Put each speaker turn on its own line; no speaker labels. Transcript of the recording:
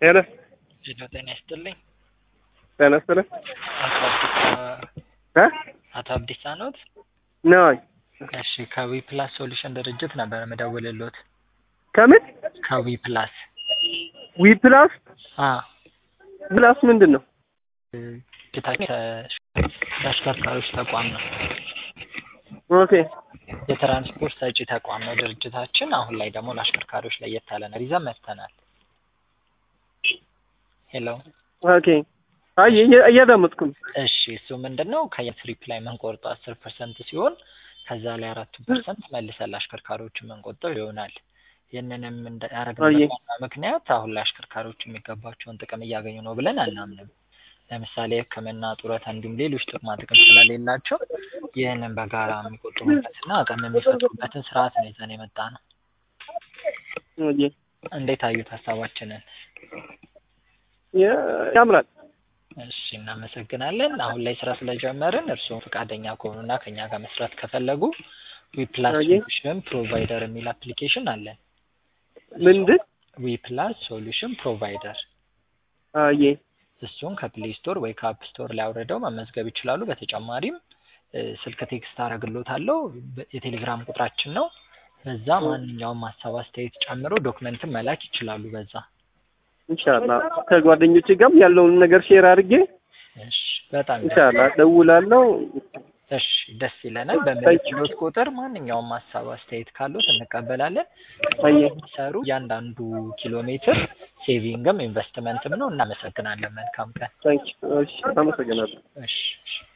ሄሎ
ሄሎ ጤና ይስጥልኝ።
ጤና ይስጥልኝ
አቶ አብዲሳ
እ
አቶ አብዲሳ ኖት?
ነኝ
እሺ ከዊ ፕላስ ሶሉሽን ድርጅት ነበር የምደውልልዎት።
ከምን
ከዊ ፕላስ
ዊ ፕላስ
አ
ፕላስ ምንድን ነው?
ድርጅታችን ተሽከርካሪዎች ተቋም ነው።
ኦኬ
የትራንስፖርት ሰጪ ተቋም ነው ድርጅታችን። አሁን ላይ ደግሞ ለአሽከርካሪዎች ለየት ያለ ነገር ይዘን መጥተናል። ሄሎ
ኦኬ አይ እየ- እያዳመጥኩ ነው።
እሺ እሱ ምንድን ነው ከየትሪፕ ላይ የምንቆርጠው አስር ፐርሰንት ሲሆን ከዛ ላይ አራቱ ፐርሰንት መልሰን ለአሽከርካሪዎች የምንቆጠው ይሆናል። ይህንንም እንደ- ያደረግንበት
አየ።
ዋና ምክንያት አሁን ላይ አሽከርካሪዎች የሚገባቸውን ጥቅም እያገኙ ነው ብለን አናምንም። ለምሳሌ ሕክምና፣ ጡረታ እንዲሁም ሌሎች ጥቅማ ጥቅም ስለሌላቸው ይህንን በጋራ የሚቆጥሩበትና አቅም የሚፈጥሩበትን ስርዓት ነው ይዘን የመጣ ነው።
አየ።
እንዴት አዩት ሀሳባችንን?
ያ- ያምራል።
እሺ እናመሰግናለን። አሁን ላይ ስራ ስለጀመርን እርስዎም ፈቃደኛ ከሆኑና ከኛ ጋር መስራት ከፈለጉ ዊፕላስ
አየ።
ሶሉሽን ፕሮቫይደር የሚል አፕሊኬሽን አለን።
ምንድን
ዊፕላስ ሶሉሽን ፕሮቫይደር
አየ
እሱን ከፕሌይ ስቶር ወይ ከአፕ ስቶር ላይ አውርደው መመዝገብ ይችላሉ። በተጨማሪም እ፣ ስልክ ቴክስት አደርግሎታለሁ። በ- የቴሌግራም ቁጥራችን ነው። በዛ ማንኛውም ሀሳብ አስተያየት ጨምሮ ዶክመንትን መላክ ይችላሉ። በዛ
ኢንሻአላህ ከጓደኞቼ ጋርም ያለውን ነገር ሼር አድርጌ
እሺ፣ በጣም ደስ
ኢንሻአላህ ደውላለሁ።
እሺ ደስ ይለናል። በምንችሎት ቁጥር ማንኛውም ሀሳብ አስተያየት ካሉት እንቀበላለን።
አየ
የሚሰሩ እያንዳንዱ ኪሎ ሜትር ሴቪንግም ኢንቨስትመንትም ነው። እናመሰግናለን። መልካም ቀን።
ታንክ ዩ። እሺ አመሰግናለሁ።
እሺ እሺ።